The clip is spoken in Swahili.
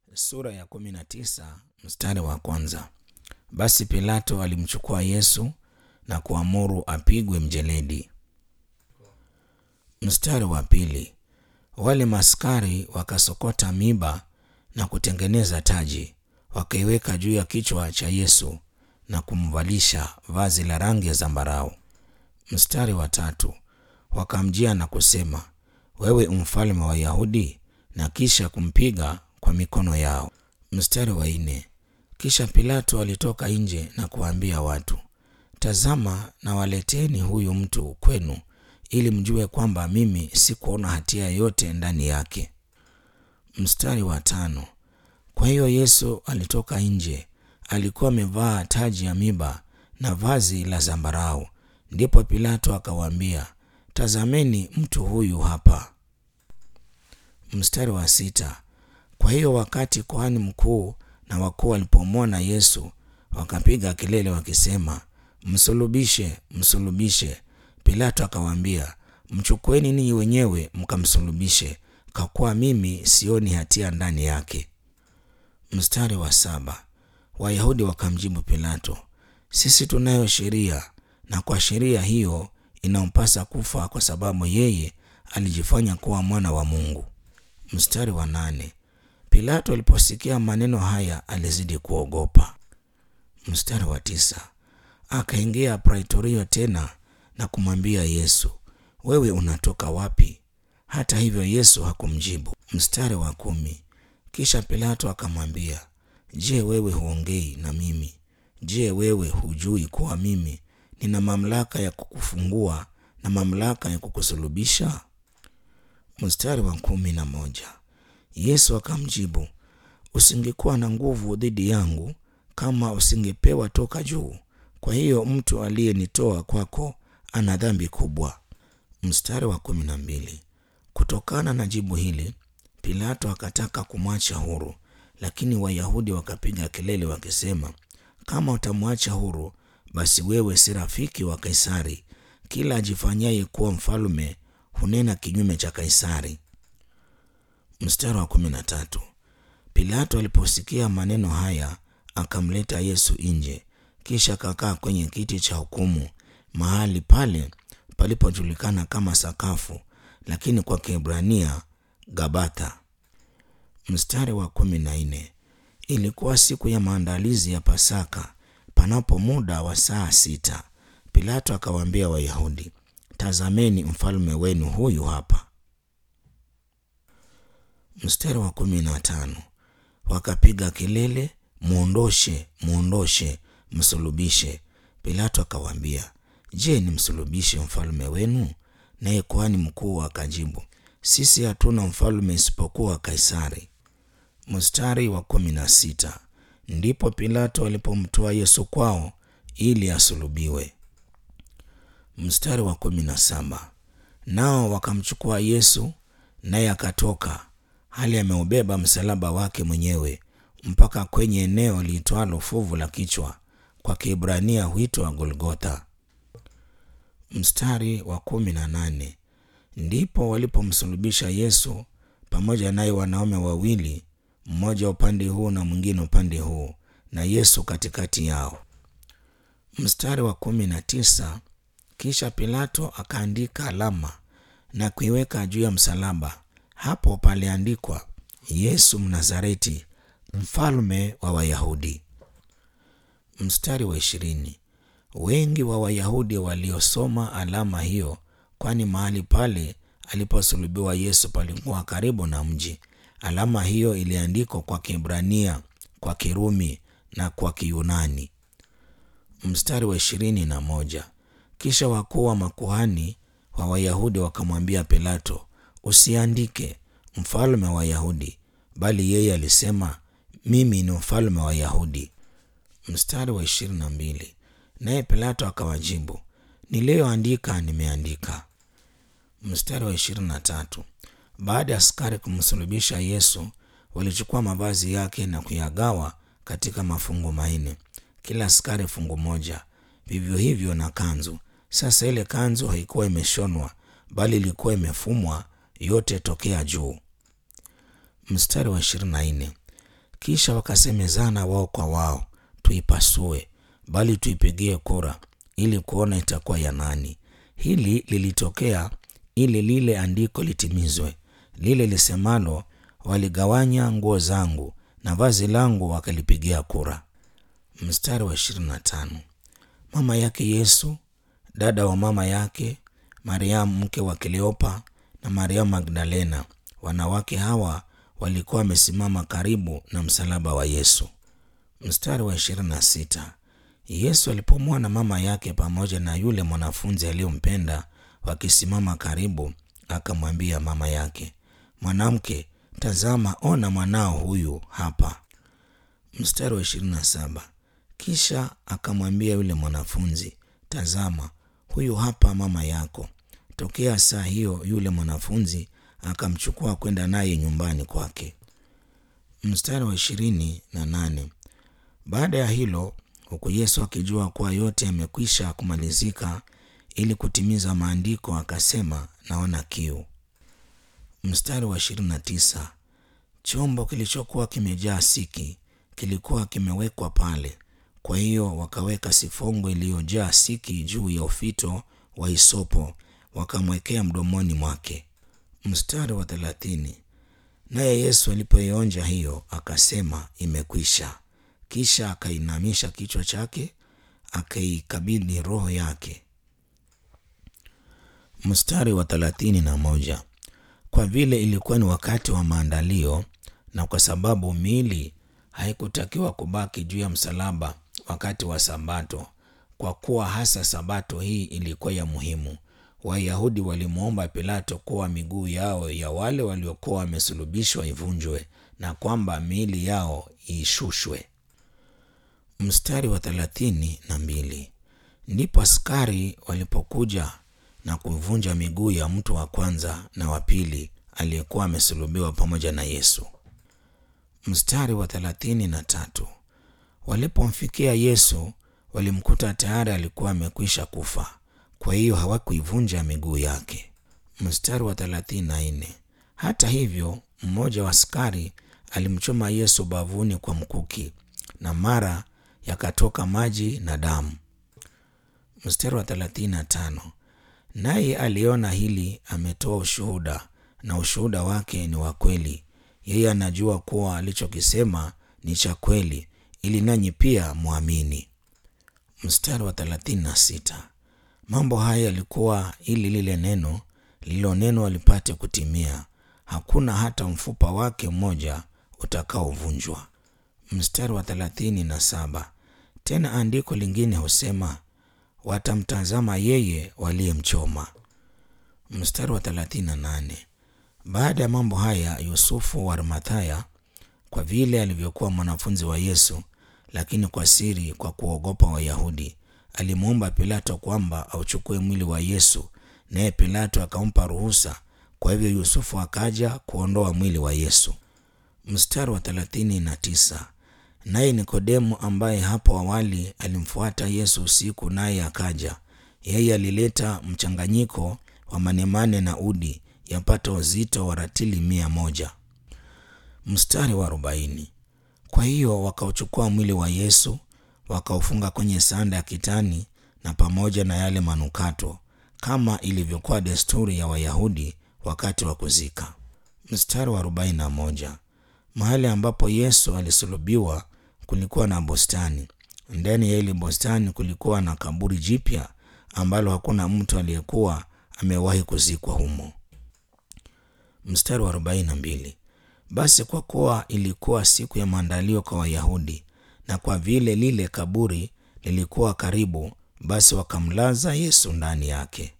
sura ya kumi na tisa mstari wa kwanza. Basi Pilato alimchukua Yesu na kuamuru apigwe mjeledi. Mstari wa pili. Wale maskari wakasokota miba na kutengeneza taji, wakaiweka juu ya kichwa cha Yesu na kumvalisha vazi la rangi ya zambarau. Mstari wa tatu. Wakamjia na kusema, wewe mfalme wa Wayahudi, na kisha kumpiga kwa mikono yao. Mstari wa nne. Kisha Pilato alitoka nje na kuwaambia watu, tazama, na waleteni huyu mtu kwenu, ili mjue kwamba mimi sikuona hatia yoyote ndani yake. Mstari wa tano. Kwa hiyo Yesu alitoka nje, alikuwa amevaa taji ya miba na vazi la zambarau. Ndipo Pilato akawaambia, tazameni mtu huyu hapa. Mstari wa sita. Kwa hiyo wakati kuhani mkuu na wakuu walipomwona Yesu, wakapiga kelele wakisema, msulubishe, msulubishe. Pilato akawaambia, mchukueni ninyi wenyewe mkamsulubishe, kwa kuwa mimi sioni hatia ndani yake. Mstari wa saba. Wayahudi wakamjibu Pilato, sisi tunayo sheria, na kwa sheria hiyo inampasa kufa, kwa sababu yeye alijifanya kuwa mwana wa Mungu. Mstari wa nane. Pilato aliposikia maneno haya alizidi kuogopa. Mstari wa tisa. Akaingia praitorio tena na kumwambia Yesu, wewe unatoka wapi? Hata hivyo Yesu hakumjibu. Mstari wa kumi. Kisha Pilato akamwambia, je, wewe huongei na mimi? Je, wewe hujui kuwa mimi nina mamlaka ya kukufungua na mamlaka ya kukusulubisha? Mstari wa kumi na moja. Yesu akamjibu, usingekuwa na nguvu dhidi yangu kama usingepewa toka juu. Kwa hiyo mtu aliyenitoa kwako ana dhambi kubwa. Mstari wa kumi na mbili. Kutokana na jibu hili Pilato akataka kumwacha huru, lakini Wayahudi wakapiga kelele wakisema, kama utamwacha huru, basi wewe si rafiki wa Kaisari. Kila ajifanyaye kuwa mfalme hunena kinyume cha Kaisari. Mstari wa kumi na tatu. Pilato aliposikia maneno haya akamleta Yesu nje, kisha akakaa kwenye kiti cha hukumu, mahali pale palipojulikana kama sakafu, lakini kwa Kiebrania Gabatha. Mstari wa kumi na nne. Ilikuwa siku ya maandalizi ya Pasaka, panapo muda wa saa sita. Pilato akawaambia Wayahudi, tazameni mfalme wenu huyu hapa. Mstari wa kumi na tano. Wakapiga kelele, mwondoshe, mwondoshe, msulubishe. Pilato akawaambia, je, nimsulubishe mfalme wenu? Naye kuhani mkuu akajibu, sisi hatuna mfalme isipokuwa Kaisari. Mstari wa kumi na sita. Ndipo Pilato alipomtoa Yesu kwao ili asulubiwe. Mstari wa kumi na saba. Nao wakamchukua Yesu, naye akatoka hali ameubeba msalaba wake mwenyewe mpaka kwenye eneo liitwalo fuvu la kichwa, kwa Kiebrania huitwa Golgotha. Mstari wa kumi na nane. Ndipo walipomsulubisha Yesu pamoja naye wanaume wawili, mmoja upande huu na mwingine upande huu, na Yesu katikati yao. Mstari wa kumi na tisa. Kisha Pilato akaandika alama na kuiweka juu ya msalaba. Hapo paliandikwa, Yesu Mnazareti, mfalme wa Wayahudi. Mstari wa ishirini. Wengi wa Wayahudi waliosoma alama hiyo, kwani mahali pale aliposulubiwa Yesu palikuwa karibu na mji. Alama hiyo iliandikwa kwa Kiebrania, kwa Kirumi na kwa Kiyunani. Mstari wa ishirini na moja. Kisha wakuu wa makuhani wa Wayahudi wakamwambia Pilato, usiandike mfalme wa Wayahudi, bali yeye alisema mimi ni mfalme wa Wayahudi. Mstari wa ishirini na mbili. Naye Pilato akawajibu, niliyoandika nimeandika. Mstari wa ishirini na tatu. Baada ya askari kumsulubisha Yesu, walichukua mavazi yake na kuyagawa katika mafungu manne, kila askari fungu moja, vivyo hivyo na kanzu. Sasa ile kanzu haikuwa imeshonwa, bali ilikuwa imefumwa yote tokea juu. Mstari wa ishirini na nne. Kisha wakasemezana wao kwa wao, tuipasue, bali tuipigie kura, ili kuona itakuwa ya nani. Hili lilitokea ili lile andiko litimizwe, lile lisemalo, waligawanya nguo zangu na vazi langu wakalipigia kura. Mstari wa 25. Mama yake Yesu, dada wa mama yake Mariamu mke wa Kleopa na Mariamu Magdalena, wanawake hawa walikuwa wamesimama karibu na msalaba wa Yesu. Mstari wa 26. Yesu alipomwona mama yake pamoja na yule mwanafunzi aliyompenda wakisimama karibu, akamwambia mama yake, mwanamke, tazama, ona mwanao huyu hapa. Mstari wa 27. Kisha akamwambia yule mwanafunzi, tazama, huyu hapa mama yako. Tokea saa hiyo yule mwanafunzi akamchukua kwenda naye nyumbani kwake. Mstari wa ishirini na nane. Baada ya hilo, huku Yesu akijua kuwa yote yamekwisha kumalizika, ili kutimiza maandiko, akasema, naona kiu. Mstari wa ishirini na tisa. Chombo kilichokuwa kimejaa siki kilikuwa kimewekwa pale. Kwa hiyo wakaweka sifongo iliyojaa siki juu ya ufito wa hisopo, wakamwekea mdomoni mwake. Mstari wa thelathini. Naye Yesu alipoionja hiyo akasema, imekwisha. Kisha akainamisha kichwa chake akaikabidhi roho yake. Mstari wa thelathini na moja. Kwa vile ilikuwa ni wakati wa maandalio na kwa sababu miili haikutakiwa kubaki juu ya msalaba wakati wa Sabato, kwa kuwa hasa Sabato hii ilikuwa ya muhimu, Wayahudi walimwomba Pilato kuwa miguu yao ya wale waliokuwa wamesulubishwa ivunjwe na kwamba miili yao iishushwe. Mstari wa thelathini na mbili. Ndipo askari walipokuja na kuvunja miguu ya mtu wa kwanza na wa pili aliyekuwa amesulubiwa pamoja na Yesu. Mstari wa thelathini na tatu. Walipomfikia Yesu walimkuta tayari alikuwa amekwisha kufa, kwa hiyo hawakuivunja miguu yake. Mstari wa thelathini na nne. Hata hivyo, mmoja wa askari alimchoma Yesu bavuni kwa mkuki, na mara yakatoka maji na damu. Mstari wa thelathini na tano. Naye aliona hili, ametoa ushuhuda, na ushuhuda wake ni wa kweli. Yeye anajua kuwa alichokisema ni cha kweli, ili nanyi pia mwamini. Mstari wa thelathini na sita. Mambo haya yalikuwa ili lile neno lililonenwa lipate kutimia, hakuna hata mfupa wake mmoja utakaovunjwa. Mstari wa thelathini na saba. Tena andiko lingine husema watamtazama yeye waliyemchoma. Mstari wa thelathini na nane. Baada ya mambo haya, Yusufu wa Arimathaya, kwa vile alivyokuwa mwanafunzi wa Yesu, lakini kwa siri, kwa kuogopa Wayahudi, alimwomba Pilato kwamba auchukue mwili wa Yesu, naye Pilato akampa ruhusa. Kwa hivyo Yusufu akaja kuondoa mwili wa Yesu. Mstari wa thelathini na tisa. Naye Nikodemu ambaye hapo awali alimfuata Yesu usiku, naye akaja. Yeye alileta mchanganyiko wa manemane na udi yapata uzito wa ratili mia moja. Mstari wa arobaini. Kwa hiyo wakauchukua mwili wa Yesu wakaufunga kwenye sanda ya kitani na pamoja na yale manukato, kama ilivyokuwa desturi ya Wayahudi wakati wa kuzika. Mstari wa arobaini na moja. Mahali ambapo Yesu alisulubiwa kulikuwa na bustani. Ndani ya ile bustani kulikuwa na kaburi jipya ambalo hakuna mtu aliyekuwa amewahi kuzikwa humo. Mstari wa arobaini na mbili. Basi kwa kuwa ilikuwa siku ya maandalio kwa Wayahudi na kwa vile lile kaburi lilikuwa karibu, basi wakamlaza Yesu ndani yake.